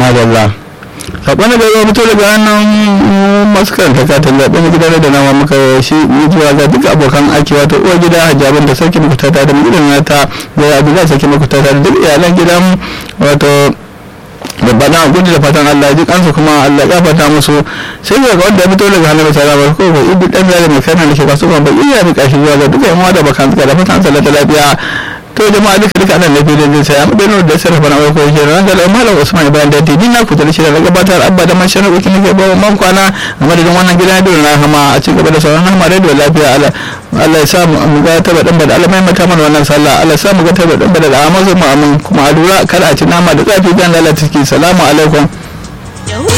madalla sakon da ya fito daga hannun masu karanta katin zaɓen gidan da nama muka shi zuwa ga duk abokan aiki wato uwar gida hajjabin da sarki muku da mutum nata da abu za sarki muku da duk iyalan gidan wato babba na gudu da fatan Allah ji kansu kuma Allah ya fata musu sai ga wanda ya fito daga hannun tsara ba ko ba ibi dan zare mai kana da shi kasu ba iya mi kashi zuwa ga duka yan da bakan da fatan Allah ta lafiya to jama'a duka duka nan lafiya da sai amma dai da sarrafa na farko shi ran da malam Usman Ibrahim da dini na kuta shi da gabatar abba da man sharar ukin ke bawa man kwana a madadin wannan gida da na hama a cikin gaba da sauran hama da lafiya Allah Allah ya sa mu ga taba dan bada Allah mai mata mana wannan sallah Allah ya sa mu ga taba dan bada amma mu amin kuma a lura kada a ci nama da tsafi dan lalata ciki salamu alaikum